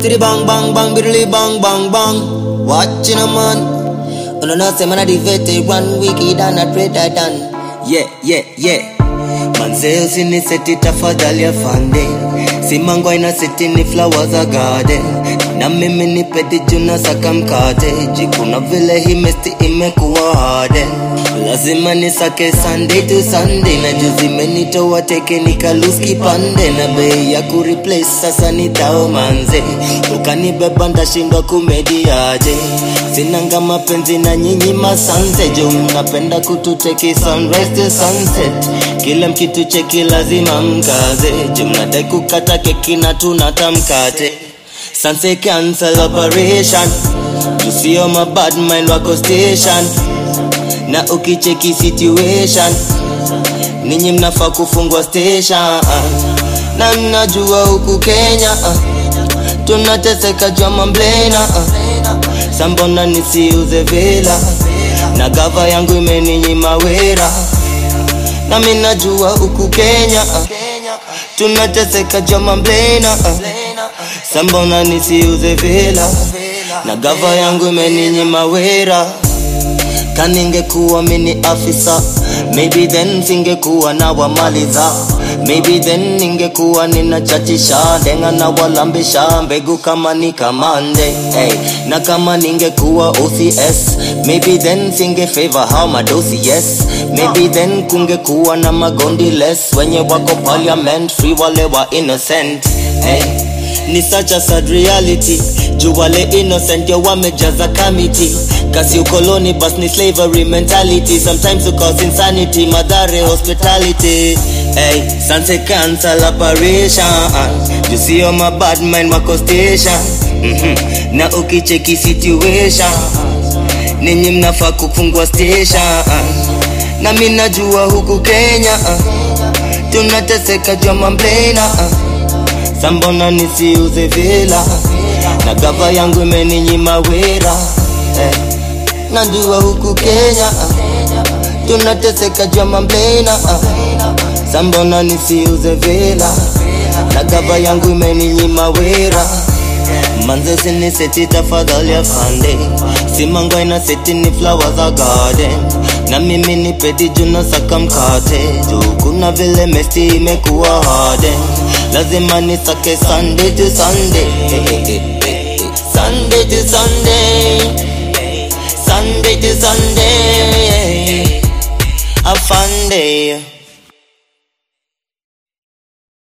Titty bang bang bang, biddly bang bang bang. Watching a man. Uno no say man a the veteran, wicked and a traitor done. Yeah, yeah, yeah. Manze usiniseti tafadhali afande, simangwa inaseti ni flower za garden, na mimi ni pedi juna saka mkate, jikuna vile hii mesti imekuwa harde, lazima nisake Sunday to Sunday, na juzi menitoa teke nikalus kipande, na bei ya kureplace sasa nitao manze, ukanibeba ndashindwa kumediaje, sinanga mapenzi na nyinyi masanze, jo mnapenda kututeki sunrise to sunset, kila mkitu cheki lazima mkaze, jo mnadai kukata keki na tunata mkate Sanse cancel operation You see all my bad mind wako station Na ukicheki situation Ninyi mnafaa kufungwa station Na mnajua huku Kenya Tunateseka jua mamblena Sambona nisiuze vela Na gava yangu imeninyima wera Na minajua huku Kenya Tunateseka jua mamblena Sambona nisiuze vela Na gava yangu imeninyima wera kaningekuwa mini afisa maybe then singekuwa na wamaliza maybe then ningekuwa ninachachisha ndenga na walambisha mbegu kama ni kamande hey. na kama ningekuwa OCS maybe then singe favor how madosi yes maybe then kungekuwa na magondi less wenye wako parliament free wale wa innocent hey ni such a sad reality juu wale innocent yo wamejaza kamiti kasi ukoloni bas ni slavery mentality sometimes you cause insanity madhare hospitality hey, sanse cancel operation you see all my bad mind wako station mm-hmm. na ukicheki situation ninyi mnafaa kufungwa station na mi najua huku kenya tunateseka jua mamblena sambona nisiuze vela na gava yangu imeninyima wera eh. najua huku kenya tunateseka jua mamblena sambona nisiuze vela na gava yangu imeninyima wera manze siniseti tafadhali afande simangwa inaseti ni flower za garden na mimi ni pedi juna saka mkate juu kuna vile mesti imekuwa harden lazima nisake Sunday to Sunday Sunday to Sunday Sunday to Sunday Afande